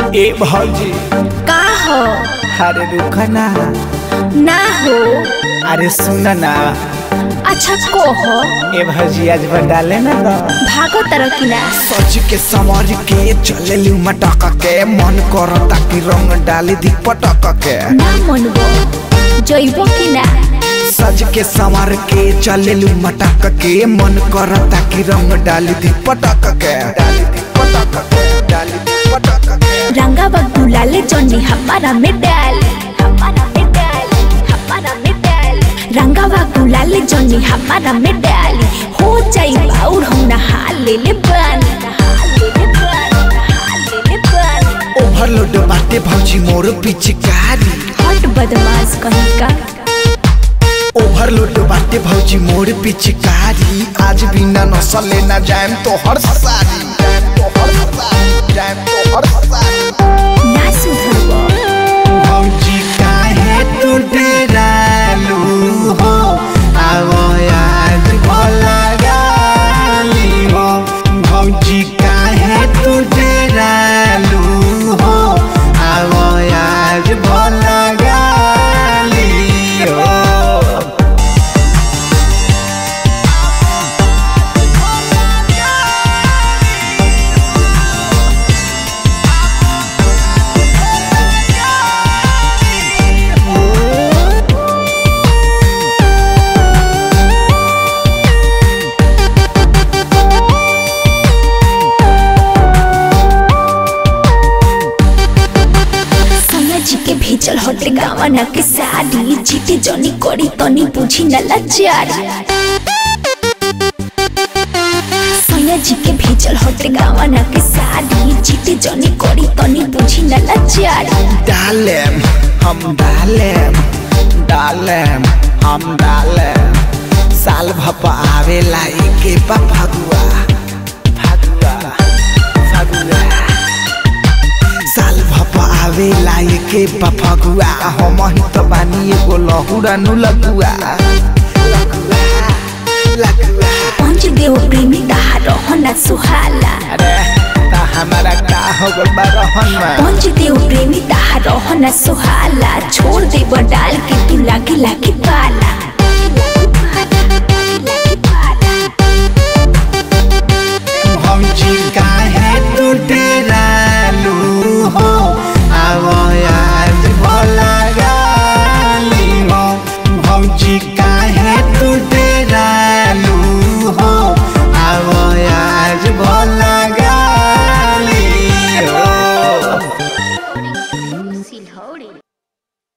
ए भौजी का हो अरे रुका ना ना हो अरे सुन ना अच्छा को हो ए भौजी आज डाले ना तो भागो तरह की ना सच के समझ के चले लू मटक के मन करता कि रंग डाली दी पटक के ना मनबो जइबो की ना सज के संवर के चले लू मटक के मन करता कि रंग डाली दी पटक के डाली दी पटक के डाली दी पटक के रंगा बग्गू लाले जॉनी हमारा में डाल हमारा में डाल हमारा में डाल रंगा बग्गू लाले जॉनी हमारा में डाल हो जाई बाउर हम नहा ले ले बानी नहा ले ले बानी नहा ले ले बानी ओवरलोड बाटे भौजी मोर पिचकारी हट बदमाश कहीं का ओवरलोड बाटे भौजी मोर पिचकारी आज बिना नसल लेना जाएम तो हर सारी जाएम तो हर सारी जाएम तो हर सारी ना सुधरबो भौजी काहे तू डेरालू हो आवो आज भला गाली हो भौजी काहे तू डेरालू हो आवो आज भला गाली हो सोना जी के भेजल हटे गावना के साड़ी जीते जनी करी तनी बुझी न लाचारी सोना जी के भेजल हटे गावना के साड़ी जीते जनी करी तनी बुझी न लाचारी डालेम हम डालेम डालेम हम डालेम साल भपा आवेला एके बा फगुआ फगुआ फगुआ साल भपा आवेला एके बा फगुआ हम ही तो बानी एगो लहुरा नु लगुआ लगुआ लगुआ पंच देव प्रेमी ताहा रहना सुहाला अरे ता हमारा का हो गल बा रहन में पंच देव प्रेमी ताहा रहना सुहाला छोड़ देब डाल के तू लागे लागे पाला भौजी